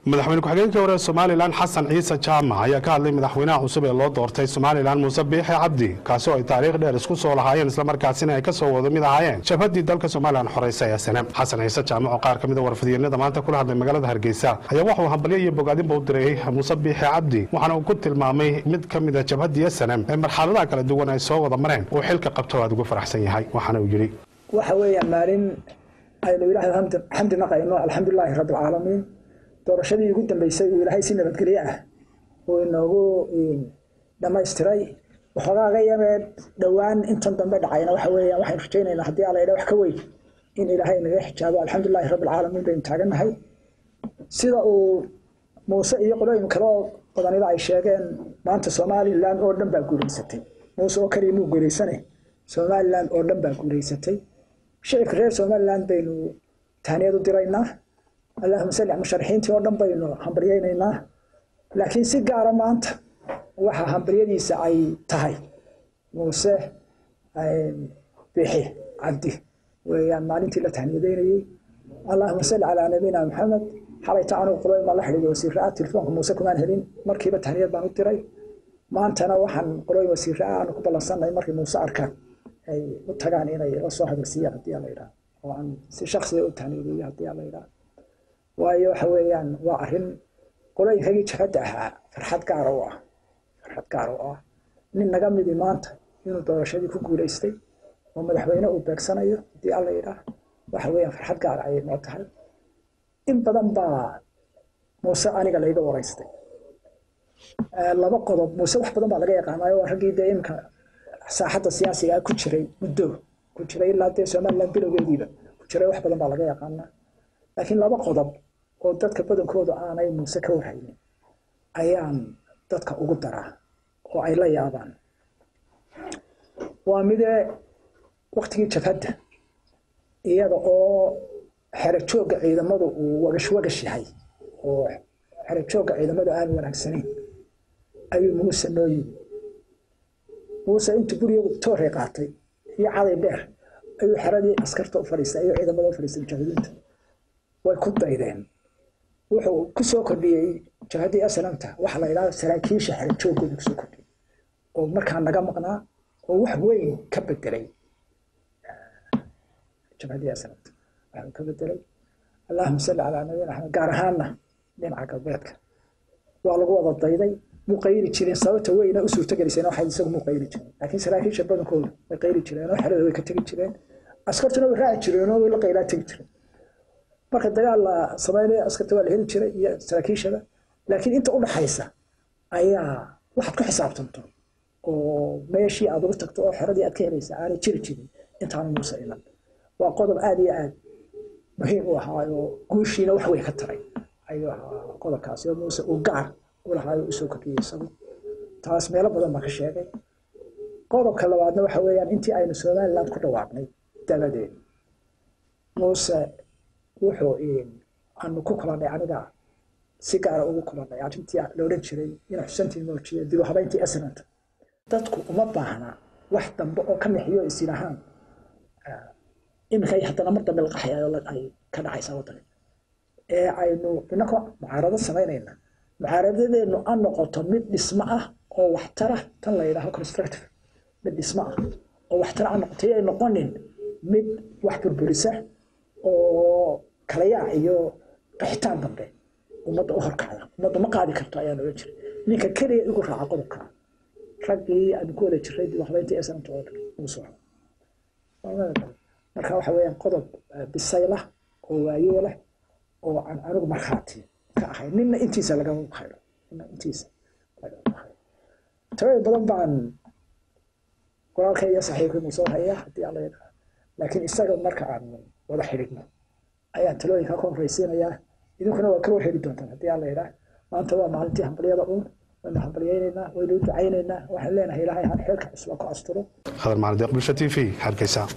madaxweyne ku-xigeenkii hore somalilan xasan ciise jaamac ayaa ka hadlay madaxweynaha cusub ee loo doortay somalilan muuse biixi cabdi kaasi oo ay taariikh dheer isku soo lahaayeen islamarkaasina ay ka soo wada mid ahaayeen jabhaddii dalka somalilan xoreysay ee sane xasan ciise jaamac oo qaar ka mid a warfadyeennada maanta kula hadlay magaalada hargeysa ayaa waxuu hambalyo iyo bogaadinba u diray muuse biixi cabdi waxaana uu ku tilmaamay mid ka mid a jabhaddii sanem ee marxaladaha kala duwan ay soo wada mareen uu xilka qabto aad ugu faraxsan yahay waxaana uu yidhi waxa weeyaan maalin aynu ilaahay xamdi naqayno alxamdulilaahi rabbi alcaalamiin doorashadii ugu dambeysay uu ilaahay si nabadgelyo ah uu inoogu dhamaystiray waxoogaaga yamee dhowaan intan dambe dhacayna waxa weeyaan waxaynu rajaynaynaa haddii alla idha wax ka weyn in ilaahay naga xijaabo alxamdulilaahi rabbi alcaalamiin baynu taagannahay sida uu muuse iyo qolooyin kale oo badanida ay sheegeen maanta somalilan oo dhan baa guulaysatay muuse oo kaliya muu guulaysane somalilan oo dhan baa guulaysatay shicibka reer somalilan baynu tahniyad u diraynaa allahuma salli musharaxiintii oo dhan baynu hambaryaynaynaa laakiin si gaara maanta waxa hambaryadiisa ay tahay muuse bixi cabdi weeyaan maalintii la tahniyadeynayey allahuma salli calaa nabiyina maxamed xalayta anugu qolooyin baan la xidhiiday wasiiraa telefoonka muuse kumaan helin markiiba tahniyad baan u diray maantana waxaan qolooyin wasiiraa aanu ku ballansanay markay muuse arkaan ay u tagaan inay la soo hadalsiiyaan haddii ala yidhaha oo aan si shaksiga u tahniyadeeyo haddii ala yidhaha waayo waxa weeyaan waa arrin qolooyinkagii jabhadda ahaa farxad gaara u ah farxad gaara u ah nin naga midi maanta inuu doorashadii ku guulaystay oo madaxweyne uu beegsanayo haddii alla yidhaah waxa weeyaan farxad gaara ayay noo tahay in badan baa muuse aniga layga waraystay laba qodob muuse wax badan baa laga yaqaanayo waa raggii dee imika saaxadda siyaasiga ku jiray muddo ku jiray ilaa dee somaliland bilowgeediiba ku jiray wax badan baa laga yaqaanaa laakiin laba qodob oo dadka badankooda aanay muuse ka warhaynin ayaan dadka ugu daraa oo ay la yaabaan waa midee waktigii jabhadda iyada oo xero joogga ciidamadu uu wagash wagash yahay oo xero joogga ciidamadu aan wanaagsanayn ayuu muuse noo yimi muuse intuu guriga toorey qaatay iyo caday dheer ayuu xeradii askarta u fadhiistay ayuu ciidamada u fadhiistay mujaahidiinta way ku daydeen wuxuu ku soo kordhiyey jabhaddii aslamta waxa la yidhaha saraakiisha xero joogooda kusoo kordhiyey oo markaa naga maqnaa oo wax weyn ka bedelay jabhaddii aslamta waxuu ka bedelay allahuma salli calaa nabiyina axmed gaar ahaanna dhinaca galbeedka waa lagu wada dayday muu qayli jireen sababta weyna u suurtogelisayn waxay isagu muu qayli jireen laakiin saraakiisha badankooda way qayli jireen oo xerada way ka tegi jireen askartuna way raaci jireen oo way la qaylaa tegi jireen marka dagaal la samaynayo askarta waa la heli jiray iyo saraakiishada laakiin inta u dhaxaysa ayaa waxaad ku xisaabtanto oo meeshii aad ugu tagto oo xeradii aad ka helaysa aanay jiri jirin intaanu muuse iman waa qodob aada iyo aad muhiim u ahaayo guushiina wax wey ka taray ayuu ahaa qodobkaasi oo muuse uu gaar u lahaayo usoo kordhiyey isagu taas meelo badan baa ka sheegay qodobka labaadna waxa weeyaan intii aynu somaliland ku dhawaaqnay dabadeed muuse wuxuu aanu ku kulannay aniga si gaara ugu kulannay arrintii la odhan jiray in xusantii muujiya dib u habayntii asnanta dadku uma baahna wax dambe oo ka mixiyo isin ahaan iminkay haddana mar dambe la qaxayayo ay ka dhacaysaa waddanka ee aynu inakoo mucaarado samaynayna mucaaradadeennu an noqoto mid dhismo ah oo waxtara tan la yidhaaho constructive mid dhismo ah oo waxtara an noqoto ay noqonin mid wax burburisa oo kalayaac iyo qaxitaan dambe ummadda u horkacda ummadda ma qaadi karto ayaan ohan jiray ninka keliya igu raaca qodobka raggii aanu ku wada jiray dib habeyntii sanamta oo dhan uu soco marka waxa weeyaan qodob bisaylah oo waayeelah oo aan anigu markhaati ka ahay ninna intiisa lagama hayro ninna intiisa lagama hayro tabay badan baan walaalkay iyo saxiibkii muu soo haya haddii alla yidhaha laakiin isaga marka aan wada xidhigno ayaan talooyinka ka horreysiinayaa idinkuna waa ka warheli doontaan haddii alla yidhaah maanta waa maalintii hambalyada uun waynu hambalyaynaynaa waynu u ducaynaynaa waxaan leenahay ilaahay han xeelka cusba ku asturo hadal maalin deeq bulsha t v hargeysa